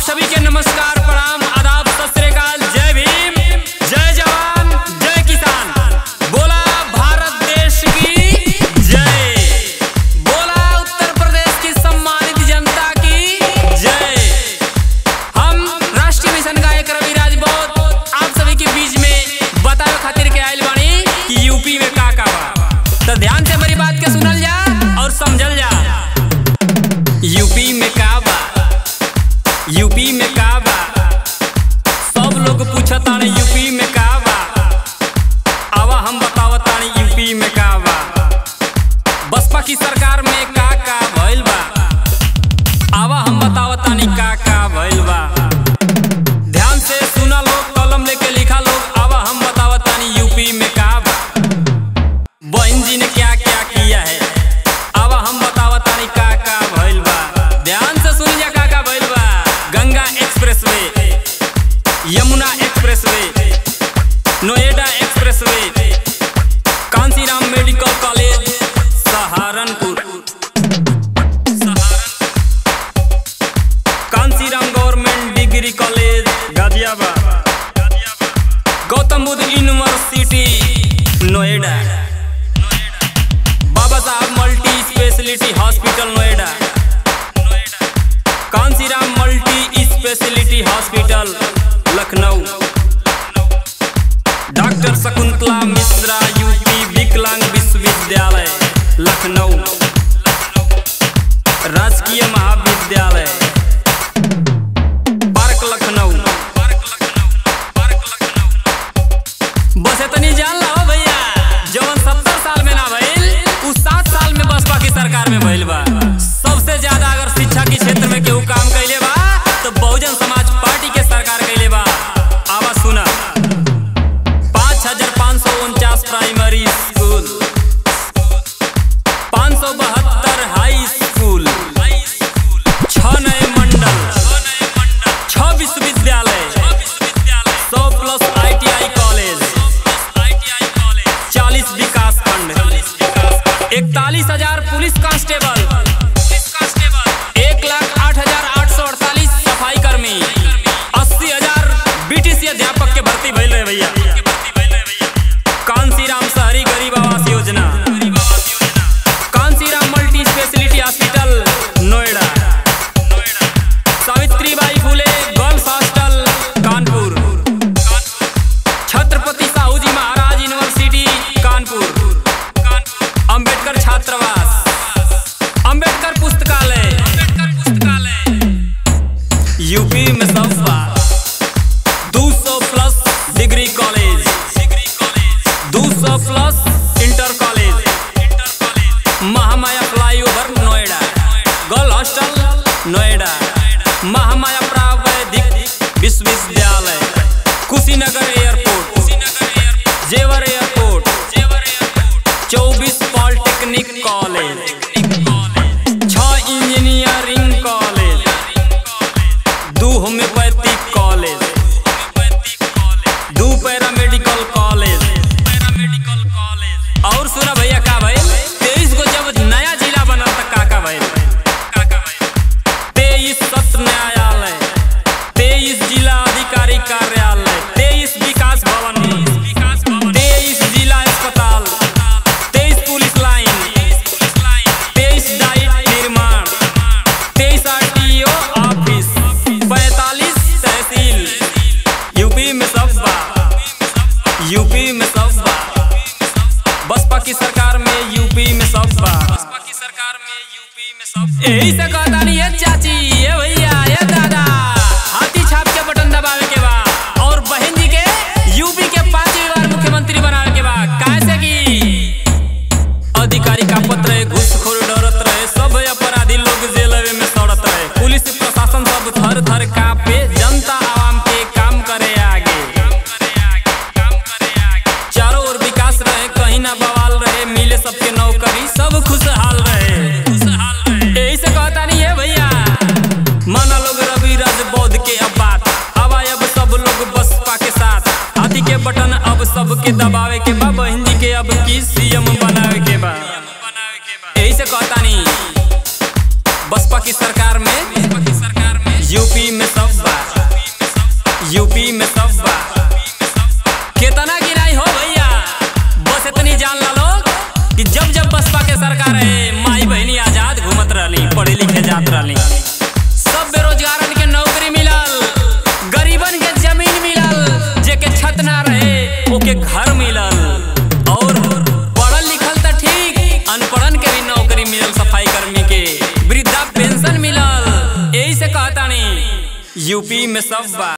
सभी के नमस्कार प्रणाम आदाब सत श्री अकाल जय भीम जय जवान जय किसान बोला भारत देश की जय बोला उत्तर प्रदेश की सम्मानित जनता की जय हम राष्ट्रीय मिशन गायक रवि राजभोत आप सभी के बीच में बतावे खातिर के आइल बानी कि यूपी में का का बा तो ध्यान से हमारी बात के सुनल जा और समझल जा यूपी में का बा यूपी में का बा सब लोग पूछताने यूपी में का बा आवा हम बतावतानी यूपी में का बा बसपा की सरकार में का का भइल बा आवा हम बतावतानी का का भइल बा ध्यान से सुना लोग कलम लेके लिखा लोग आवा हम बतावतानी यूपी में का बा बहन जी ने क्या क्या किया है आवा हम बतावतानी का का भइल बा ध्यान से सुन जा का का भइल बा Ganga expressway Yamuna expressway Noida expressway Kanshiram medical college Saharanpur Kanshiram government degree college Ghaziabad Gautam Buddha university Noida Baba Saheb multi speciality hospital Noida Kanshiram multi speciality hospital Lucknow doctor Shakuntala Mishra UP विकलांग विश्वविद्यालय लखनऊ राजकीय महाविद्यालय पार्क लखनऊ बस इतनी जान लो भैया जवन सत्तर साल में ना भइल उ सात साल में बसपा की सरकार में भइल बा सबसे ज्यादा अगर शिक्षा के क्षेत्र में केहू काम कैले बा तो बहुजन समाज पार्टी के सरकार कैले बा आवाज सुना पाँच हजार पाँच सौ उनचास प्राइमरी स्कूल पाँच सौ बहत्तर हाई स्कूल छह नए मंडल छह विश्वविद्यालय सौ प्लस आईटीआई कॉलेज चालीस विकास खंड इकतालीस हजार पुलिस कांस्टेबल एक लाख आठ हजार आठ सौ अड़तालीस सफाई कर्मी अस्सी हजार बीटीसी अध्यापक के भर्ती भइल रहे भैया कांसीराम शहरी गरीब आवास योजना Kanshiram multi speciality hospital Noida Savitribai Phule girls hostel Kanpur Chhatrapati Sahu ji Maharaj university Kanpur Ambedkar छात्रावास अंबेडकर पुस्तकालय यूपी में सब बा दो सौ प्लस डिग्री कॉलेज दो सौ plus inter college Mahamaya flyover Noida girl hostel Noida Mahamaya प्रावैधिक विश्वविद्यालय कुशीनगर एयरपोर्ट जेवर एयरपोर्ट चौबीस पॉलिटेक्निक कॉलेज छह इंजीनियरिंग कॉलेज दो होम्योपैथिक कॉलेज दो पैरामेडिकल कॉलेज और सुना भैया का भाई तेईस को जब नया जिला बनल त का का भाई तेईस सत्र न्यायालय तेईस जिला अधिकारी कार्यालय तेईस विकास भवन तेईस जिला अस्पताल तेईस पुलिस लाइन तेईस डाइट निर्माण तेईस आरटीओ ऑफिस पैतालीस तहसील यूपी में सब बा यूपी में सब बा बसपा की सरकार में यूपी में सब बा बसपा की सरकार में यूपी में सब यही से कहता नहीं है चाची ये भैया ये दादा हाथी छाप के बटन दबावे के बा और बहन जी के यूपी के पांचवी बार मुख्यमंत्री बनावे के बा कैसे की अधिकारी का पत्र रहे घूसखोर डरत रहे सब अपराधी लोग जेलवे में सड़त रहे पुलिस प्रशासन सब थर थर कापे जनता आवाम के काम करे आगे चारों ओर विकास रहे कहीं ना बवाल रहे मिले सबके नौकरी सब खुशहाल रहे यही से कहता नहीं है भैया माना लोग रवि राज बौद्ध के अब बात हवा अब सब लोग बसपा के साथ हाथी के बटन अब सबके दबावे के बा बहन जी के अब की सीएम बनावे के बा यही से कहता नहीं बसपा की सरकार में यूपी में सब यूपी में सब बा कितना गिराई हो भैया बस इतनी जान ला लोग कि जब जब बसपा के सरकार है माई बहनी आजाद घूमत रहली पढ़े लिखे जात रहली सब बेरोजगारन के नौकरी मिलल गरीबन के जमीन मिलल जेके छत ना रहे ओके घर मिलल और पढ़ल लिखल त ठीक अनपढ़न के भी नौकरी मिलल सफाई कर्मी के वृद्धा पेंशन मिलल यही से कहतानी यूपी में सब बा